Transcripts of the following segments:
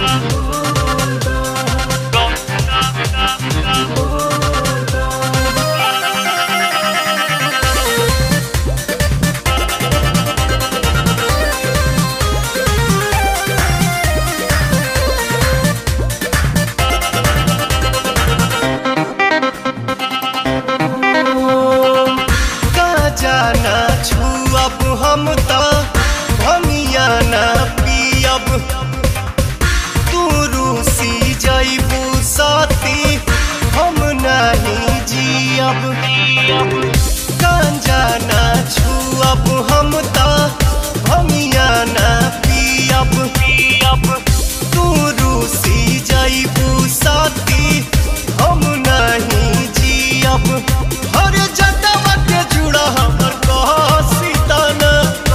जाना छुअब हम त भमिया ना पियब तू रूसी जैबू साथी हम नहीं जियब गांजा ना छुअब हम त भमिया ना पियब पियब तू रूसी जैबू साथी हम नहीं जियब हर जटवा के जुड़ा हमर कहसीतन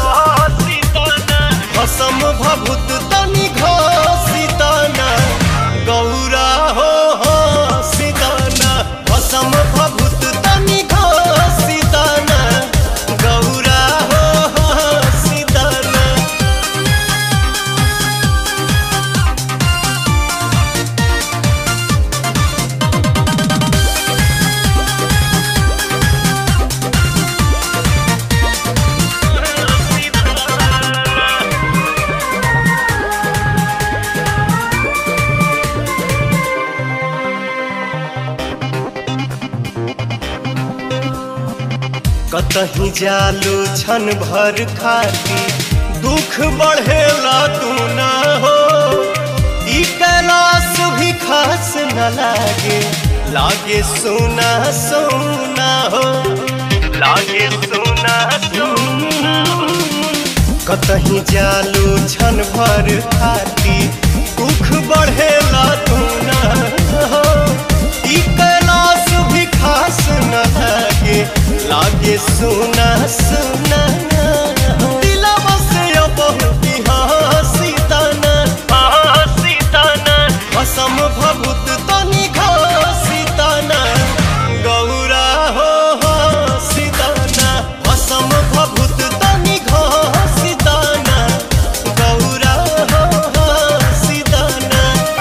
भसम भभूत तनि घसीतन गौरा हो हो सीतन भसम भभूत तनि घसीतन गौरा हो हो सीतन कतही जालू छन भर खाती दुख बढ़ेला तू ना हो ई कैलाश भी खास न लागे लागे सोना सोना हो लागे सोना सोना कतही जालू छन भर खाती दुख बढ़ेला तू ना हो ई कैलाश भी खास न लागे लागे सुना सुना दिलवा से बहुत हंसी तना हंसी तना असम भभूत तनि घसी तना गौरा हो हंसी तना असम भभूत तनि घसी तना गौरा हो हंसी तना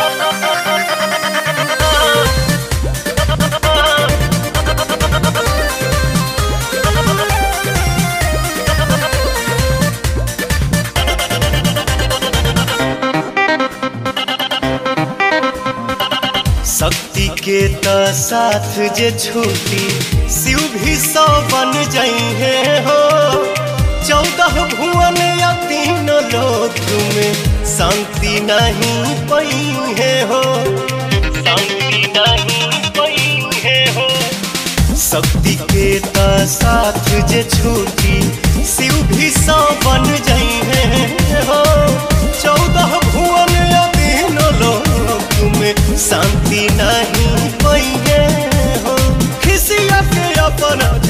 शक्ति के त साथ जे छूटी शिव भी सौ बन जइहे हो चौदह भुवन या तीन लोक में शांति नहीं पइहे हो शांति नहीं पइहे हो शक्ति के त साथ जे छूटी शिव भी सौ बन जइहे हो चौदह भुवन या तीन लोक में शांति नहीं पइहे हो खिसिया के अपन